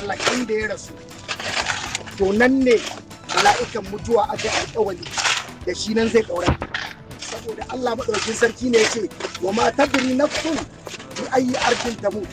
Allah inda ya rasu to nan ne mala'ikan mutuwa aka yi alƙawari da shi nan zai ɗaura saboda Allah maɗaukin sarki ne ya ce wa ma tadri nafsun bi ayi arkin tamut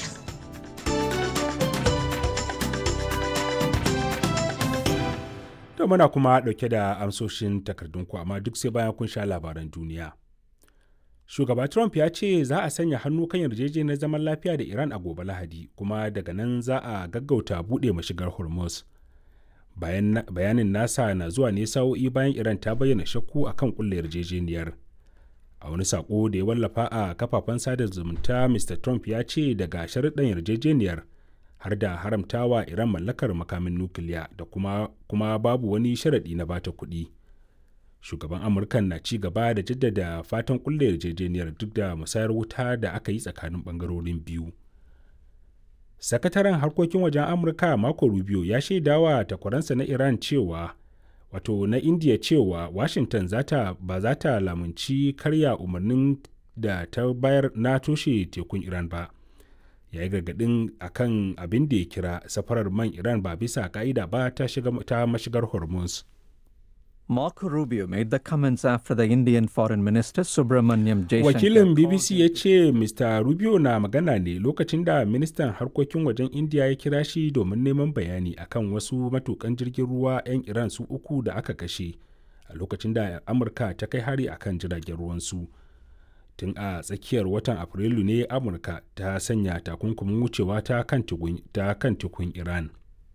To muna kuma ɗauke da amsoshin takardunku amma duk sai bayan kun sha labaran duniya. Shugaba Trump ya ce za a sanya hannu kan yarjejeniyar zaman lafiya da Iran a gobe Lahadi kuma daga nan za a gaggauta buɗe mashigar Hormuz. Bayanin nasa na zuwa ne sa'o'i bayan Iran ta bayyana shakku a kan ƙulla yarjejeniyar. A wani saƙo da ya wallafa a kafafen sada zumunta Mr. Trump ya ce daga sharuɗan yarjejeniyar har da haramtawa Iran mallakar makamin nukiliya da kuma, kuma babu wani sharaɗi na bata kuɗi. Shugaban Amurkan na ci gaba da jaddada fatan kulle yarjejeniyar duk da musayar wuta da aka yi tsakanin ɓangarorin biyu. Sakataren harkokin wajen Amurka Marco Rubio ya shaidawa takwaransa na Iran cewa wato na India cewa Washington zata ba za ta lamunci karya umarnin da ta bayar na toshe tekun Iran ba. ya yi gargadin akan abin da ya kira safarar man iran ba bisa ka'ida ba ta, ta mashigar hormuz Marco Rubio made the comments after the Indian Foreign Minister Subramanyam Jaishankar. Wakilin BBC ya ce Mr. Rubio na magana ne lokacin da ministan harkokin wajen India ya kira shi domin neman bayani akan wasu matukan jirgin ruwa 'yan Iran su uku da aka kashe a lokacin da Amurka ta kai hari akan jiragen ruwansu. tun a tsakiyar watan afrilu ne amurka ta sanya takunkumin wucewa ta kan tukun iran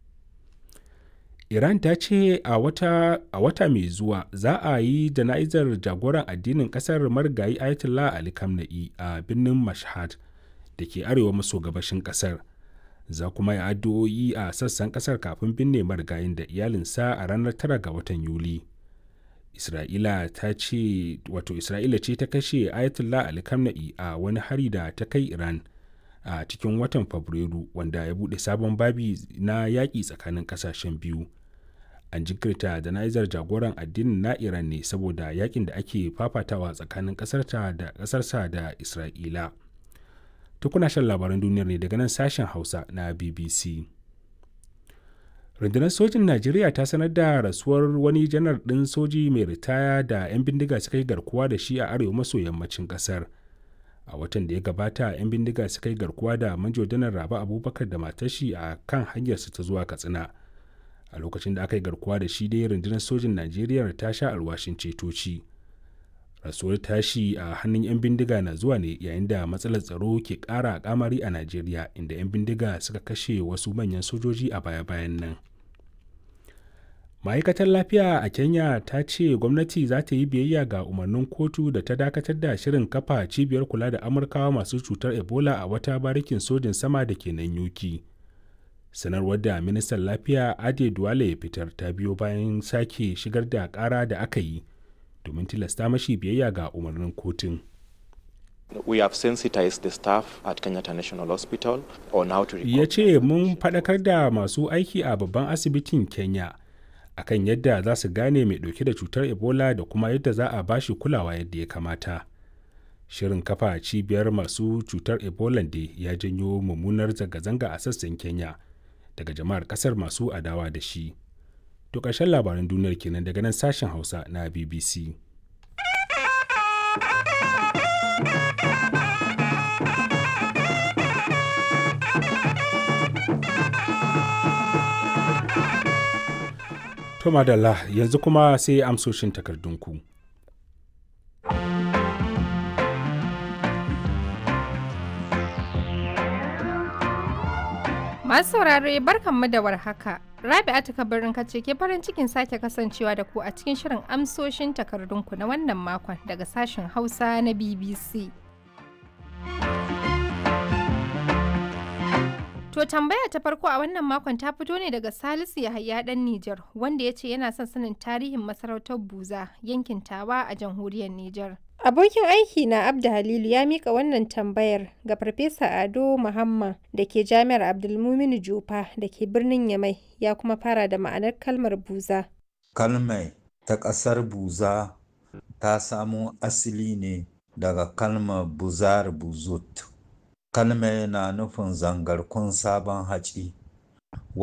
iran ta ce a wata, a wata mai zuwa za a yi jana'izar jagoran addinin kasar marigayi ayatollah ali kamna'i a birnin mashhad da ke arewa maso gabashin kasar za kuma yi addu'o'i a sassan kasar kafin binne marigayin da iyalinsa a ranar 9 ga watan yuli Isra'ila ta ce wato Isra'ila ce ta kashe Ayatollah Ali Khamenei a wani hari da ta kai Iran a cikin watan Fabrairu wanda ya bude sabon babi na yaƙi tsakanin ƙasashen biyu. An jinkirta jana'izar jagoran addinin na Iran ne saboda yaƙin da ake fafatawa tsakanin ƙasarta da ƙasarsa da Isra'ila. Tukuna shan labaran duniyar ne daga nan sashen Hausa na BBC. rundunar sojin najeriya ta sanar da rasuwar wani janar ɗin soji mai ritaya da 'yan bindiga suka yi garkuwa da shi a arewa maso yammacin ƙasar a watan da ya gabata 'yan bindiga suka yi garkuwa da manjo janar raba abubakar da matashi a kan hanyarsa ta zuwa katsina a lokacin da aka yi garkuwa da shi dai rundunar sojin najeriya ta sha alwashin cetoci rasuwar tashi a hannun 'yan bindiga na zuwa ne yayin da matsalar tsaro ke ƙara kamari a najeriya inda 'yan bindiga suka kashe wasu manyan sojoji a baya-bayan nan ma'aikatar lafiya a kenya ta ce gwamnati za ta yi biyayya ga umarnin kotu da ta dakatar da shirin kafa cibiyar kula da amurkawa masu cutar ebola a wata barikin sojin sama da ke nan yuki sanarwar da ministan lafiya ade duwale ya fitar ta biyo bayan sake shigar da kara da aka yi domin tilasta mashi biyayya ga umarnin kotun. We have sensitized the staff at Kenyatta National Hospital on how to Ya ce mun faɗakar da masu aiki a babban asibitin Kenya akan yadda za su gane mai ɗauke da cutar Ebola da kuma yadda za a bashi kulawa yadda ya kamata. Shirin kafa cibiyar masu cutar Ebola da ya janyo mummunar zanga-zanga a sassan Kenya daga jama'ar ƙasar masu adawa da shi. To ƙarshen labaran duniyar kenan daga nan sashen Hausa na BBC. To madalla yanzu kuma sai amsoshin takardunku. Masu saurare barkanmu da warhaka. Rabi'atu kabarin kace ke farin cikin sake kasancewa da ku a cikin shirin amsoshin takardunku na wannan makon daga sashen Hausa na BBC. To tambaya ta farko a wannan makon ta fito ne daga Salisu Yahaya dan Nijar wanda ya ce yana son sanin tarihin masarautar Buza yankin Tawa a jamhuriyar Nijar. Abokin aiki na Abda Halilu ya mika wannan tambayar ga Farfesa Ado Muhammad da ke Jami'ar Abdulmuminu Jufa da ke birnin Yamai ya kuma fara da ma'anar kalmar Buza. Kalmai ta ƙasar Buza ta samo asali ne daga kalmar Buzar Buzut. Kalmai na nufin zangarkun sabon haci.